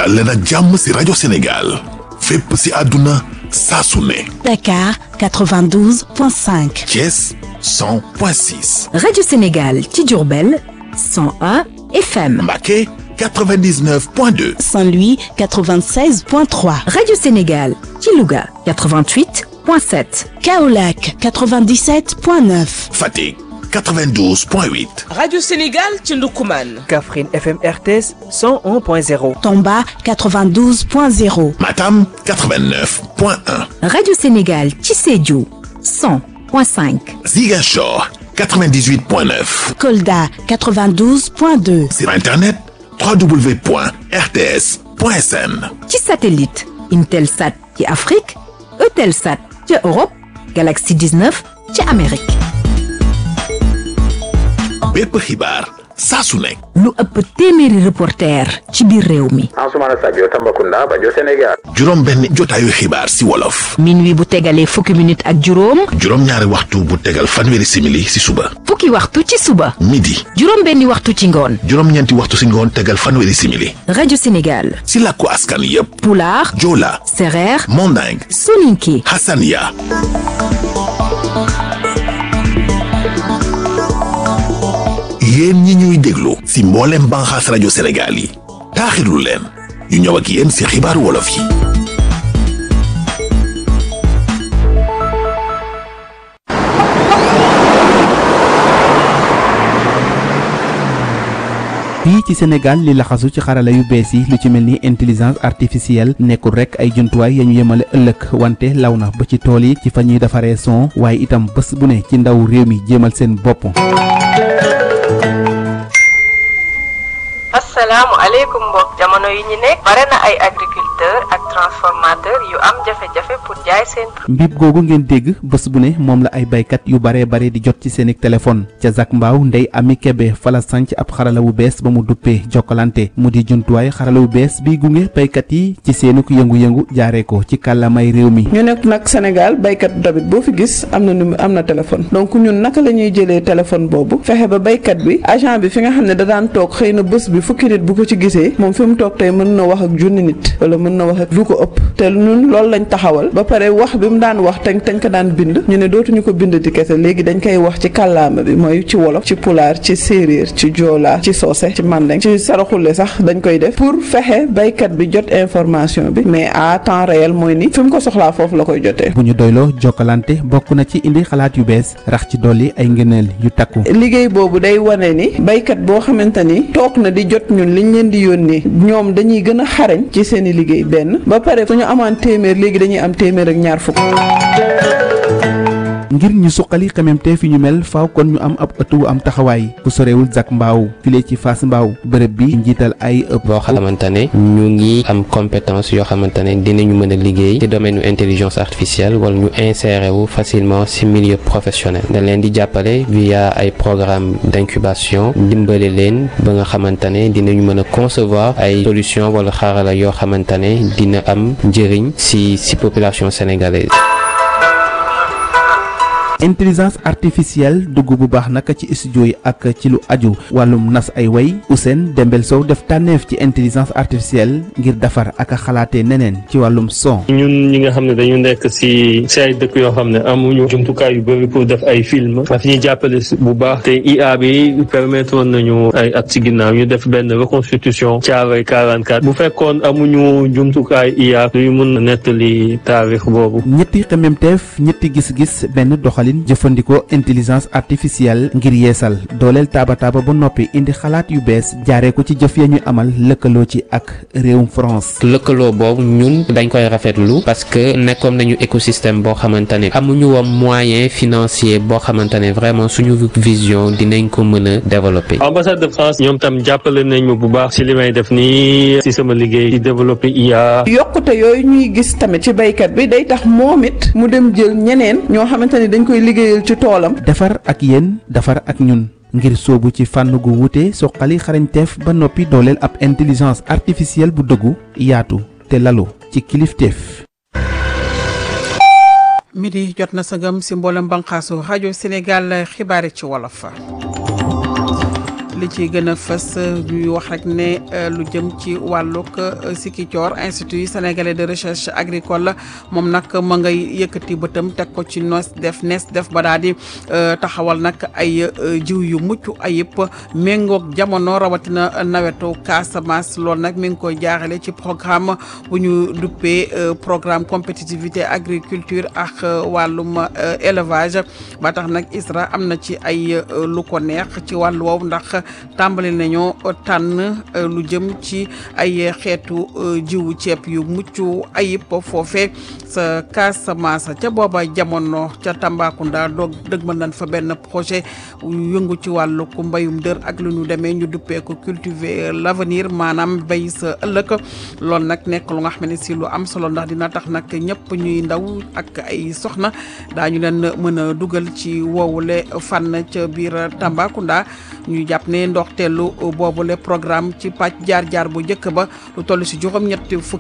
dal leen ak jàmm si rajo Sénégal fépp si àdduna saa su ne Dakar 92.5. Thiès 100.6 Radio Sénégal ci Diourbel 101 FM. Mbacké 99.2 Saint-Louis 96.3. Radio Sénégal ci Louga 88.7. Kaolack 97.9. Fatick 92.8 Radio Sénégal ci Ndoukoumane. Kaffrine FM RTS 101.0. Tomba 92.0. Matam 89.1 Radio Sénégal ci Sédhiou 100.5. Ziguinchor 98.9 Kolda 92.2. sur internet www.rts.sn ci satellite Intelsat ci Afrique Eutelsat ci Europe Galaxy 19 ci Amérique. bépp xibaar saa su nekk lu ëpp téeméeri reporter ci biir réew mi. Ansoumana Sadio Tambacounda Bajo Sénégal juróom benn jotaayu xibaar si wolof minuit bu tegalee fukki minute ak juróom juróom ñaari waxtu bu tegal fanweeri simili si suba fukki waxtu ci suba midi juróom benni waxtu ci ngoon juróom ñeenti waxtu si ngoon tegal fanweeri simili rajo Sénégal si làkku askan yépp Pulaar Joola Sereer Manding Soninké Hassania yéen ñi ñuy déglu si mboolem banxaas rajo Sénégal yi taaxirlu leen ñu ñëw ak yéen si xibaaru wolof yi fii ci Sénégal li laxasu ci xarala yu bees yi lu ci mel ni intelligence artificielle nekkul rek ay jumtuwaay ya ñu yemale ëllëg wante law na ba ci tool yi ci fa ñuy defaree son waaye itam bés bu ne ci ndaw réew mi jéemal seen bopp. assalaamu aleykum mbokk jamono yi ñu nekk bare na ay agriculteur ak transformateur yu am jafe-jafe pour jaay seen mbib googu ngeen dégg bés bu ne moom la ay baykat yu baree bare di jot ci seeni téléphone ca Zac Mbaaw ndey ami kebe fala sanc ab xarala wu bees ba mu duppee jokkalante mu di jumtuwaay xarala wu bees bi gunge baykat yi ci seenuk yëngu-yëngu jaaree ko ci kàllaamay réew mi ñu nekk nag Sénégal baykat tamit boo fi gis am na nu am na téléphone donc ñun naka la ñuy jëlee téléphone boobu fexe ba baykat bi agent bi fi nga xam ne da daan toog xëy na bés bi fukki nit bu ko ci gisee moom fi mu toog tey mën na wax ak junni nit wala mën na wax ak lu ko ëpp te ñun loolu lañ taxawal ba pare wax bi mu daan wax te tañ ko daan bind ñu ne dootuñu ko bind di kese léegi dañ koy wax ci kàllaama bi mooy ci wolof ci pulaar ci séeréer ci joola ci soose ci mandeng ci saraxule sax dañ koy def pour fexe baykat bi jot information bi mais à temps réel mooy ni fi mu ko soxlaa foofu la koy jotee bu ñu doyloo jokkalante bokk na ci indi xalaat yu bees rax ci dolli ay ngëneel yu takku liggéey boobu day wane ni baykat boo xamante ni toog na di jot ñun liñ leen di yónnee ñoom dañuy gën a xarañ ci seen i liggéey benn ba pare suñu amaan téeméer léegi dañuy am téeméer ak ñaar fukk ngir ñu suqali xememteef yi ñu mel faaw kon ñu am ab ëtt wu am taxawaay bu sorewul Zac Mbaaw file ci Fass Mbaaw bërëb bi njiital ay ëpp boo xamante ne ñu ngi am compétence yoo xamante ne dinañu mën a liggéey ci domaine u intelligence artificielle wala ñu insérer wu facilement ci milieu professionnel dañ leen di jàppale via ay programme d'incubation dimbale leen ba nga xamante ne dinañu mën a concevoir ay solution wala xarala yoo xamante ne dina am njëriñ ci ci population sénégalaise intelligence artificielle dugg bu baax naka ci studio yi ak ci lu aju wàllum nas ay way Ousseyn Dembel Sow def tànneef ci intelligence artificielle ngir defar ak a xalaatee neneen ci wàllum son ñun ñi nga xam ne dañu nekk ci ci ay dëkk yoo xam ne amuñu jumtukaay yu bëri pour def ay film daf ñuy jàppale bu baax te IA bi permettre woon nañu ay at ci ginnaaw ñu def benn reconstitution Thiaroye 44 bu fekkoon amuñu jumtukaay IA duñu mën a nettali taarix boobu ñetti xememteef ñetti gis-gis benn doxalin jëfandikoo intelligence artificielle ngir yeesal dooleel taaba taaba ba noppi indi xalaat yu bees jaaree ko ci jëf ya ñu amal lëkkaloo ci ak réewum France. lëkkaloo boobu ñun dañ koy rafetlu parce que nekkoon nañu écosystème boo xamante ne amuñu woon moyen financier boo xamante ne vraiment suñu vision dinañ ko mën a développer. ambassade de France ñoom tam jàppale nañ ma bu baax ci li may def nii ci sama liggéey ci développer IA. yokkute yooyu ñuy gis tamit ci baykat bi day tax moom it mu dem jël ñeneen ñoo xamante ni dañ koy liggéeyal ci toolam. defar ak yéen defar ak ñun ngir soobu ci fànn gu wuute soqali xarañteef ba noppi dooleel ab intelligence artificielle bu dëggu yaatu te lalu ci kilifteef. midi jot na sëgëm si mboolem banqaasu rajo Sénégal xibaari ci wolof. li ci gën a fës ñuy wax rek ne lu jëm ci wàllug Sikicoor institut sénégalais de recherche agricole moom nag ma ngay yëkkati bëtam teg ko ci nos def nes def ba daal di taxawal nag ay jiw yu mucc ayib méngoog jamono rawatina nawetu Casamance loolu nag mi ngi koy jaaxale ci programme bu ñu duppee programme compétitivité agriculture ak wàllum élevage ba tax nag ISRA am na ci ay lu ko neex ci wàllu woowu ndax tàmbali nañoo tànn lu jëm ci ay xeetu jiwu ceeb yu mucc ayib foofe sa Casamance ca booba jamono ca Tambacounda doog dëgmal nañ fa benn projet yëngu ci wàllu ku mbayum dër ak lu ñu demee ñu duppee ko cultiver l'avenir maanaam bay sa ëllëg loolu nag nekk lu nga xam ne si lu am solo ndax dina tax nag ñëpp ñuy ndaw ak ay soxna daañu leen mën a dugal ci woowule fànn ca biir Tambacounda ñu jàpp ne ndoxteelu boobule programme ci pàcc jaar-jaar bu njëkk ba lu toll si juróom-ñetti fukki